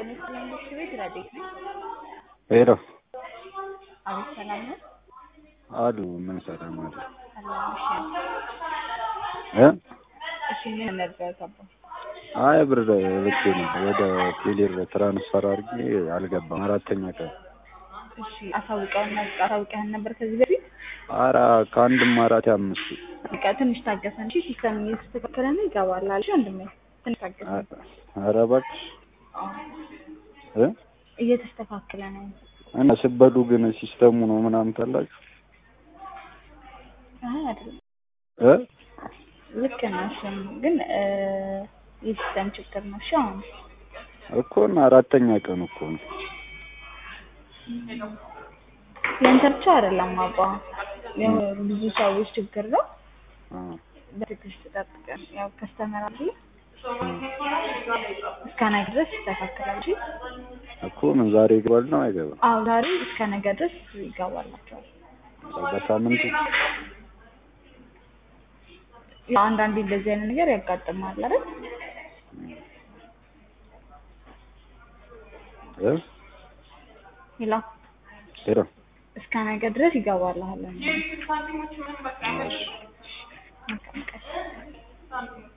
ጤና ይስጥልኝ ምክር ቤት ረዴት ነኝ። ሄሎ አቤት ሰላም ነው? አሉ ምን ሰላም አለ ሰላም እሺ። እ እሺ ምን ነበር ገባ? አይ ብር ልኬ ነበር ወደ ቴሌር ትራንስፈር አድርጌ አልገባም። አራተኛ ቀን እሺ አሳውቀውና አሳውቀህን ነበር ከዚህ በፊት? አራ ከአንድም አራት አምስት በቃ ትንሽ ታገሰን እሺ። ሲስተም እየተስተካከለ ነው ይገባል አልሽ ወንድሜ። ትንሽ ታገሰን። ኧረ እባክሽ አዎ እ እየተስተካከለ ነው። እና ስበሉ ግን ሲስተሙ ነው ምናምን ታላችሁ አይ አይደለም እ ልክ ነው። እሱም ግን እ የሲስተም ችግር ነው። እሺ አሁን እኮ እና አራተኛ ቀን እኮ ነው። ያንተ ብቻ አይደለም አባ ብዙ ሰዎች ችግር ነው። አ በትዕግስት ጠብቀን ያው ከስተመር አይደል እስከ ነገ ድረስ ይስተካከላል። እሺ እኮ ምን ዛሬ ይገባል ነው አይገባም? አዎ ዛሬ እስከ ነገ ድረስ ይገባላቸዋል። በሳምንቱ ያው አንዳንዴ እንደዚህ አይነት ነገር ያጋጥማል አይደል? እ ሄሎ ሄሎ እስከ ነገ ድረስ ይገባልሃል። እሺ መልካም ቀን